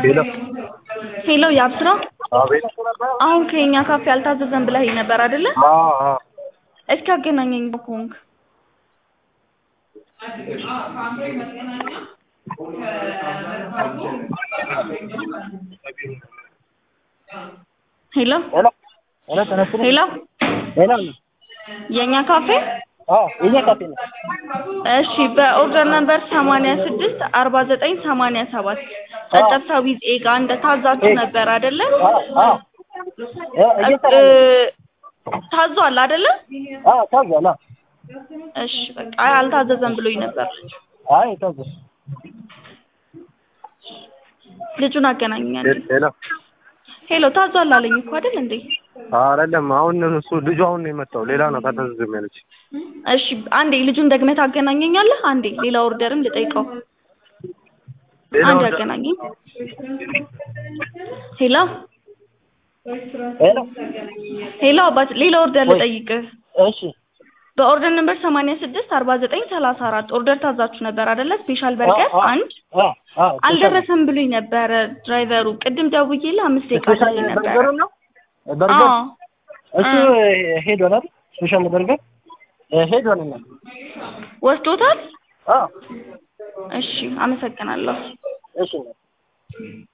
ሄሎ ሄሎ ያብስራ አቤት አሁን ከኛ ካፌ አልታዘዘም ብለኸኝ ነበር አይደለ? አዎ አዎ እስኪ አገናኘኝ በኮንክ ሄሎ ሄሎ ሄሎ ተነስቶ ሄሎ ሄሎ የኛ ካፌ አዎ የኛ ካፌ ነው እሺ በኦርደር ነምበር ሰማንያ ስድስት አርባ ዘጠኝ ሰማንያ ሰባት ጨጨብሳ ዊዝ ኤጋ እንደ ታዛችሁ ነበር አይደለ? አዎ አዎ እ እየሰራ እ ነው ታዟል አይደለ? አዎ ታዟል አዎ እሺ በቃ አይ አልታዘዘም ብሎኝ ነበር። አይ ታዟል ልጁን አገናኛለሁ። ሄሎ ሄሎ ታዟል አለኝ እኮ አይደል እንዴ? አይደለም አሁን እሱ ልጁ አሁን ነው የመጣው ሌላ ነው ታዘዝም ያለች እሺ አንዴ ልጁን ደግመህ ታገናኘኛለህ? አንዴ ሌላ ኦርደርም ልጠይቀው። ሌላ አንዴ ወደ- አገናኘኝ። ሄሎ ሄሎ ሄሎ አባት ሌላ ኦርደር ወይ። ልጠይቅህ። እሺ በኦርደር ነምበር ሰማንያ ስድስት አርባ ዘጠኝ ሰላሳ አራት ኦርደር ታዛችሁ ነበር አይደለ? ስፔሻል በርገር አዎ፣ አዎ። አንድ አዎ አዎ አልደረሰም ብሎኝ ነበረ ድራይቨሩ። ቅድም ደውዬልህ አምስት ደቂቃ ስፔሻል ብሎኝ ነበረ። በርገሩ ነው በርገር አዎ እሱ ሄዷል አይደል ስፔሻል በርገር ሄዷል እና ወስዶታል። አዎ እሺ አመሰግናለሁ። እሺ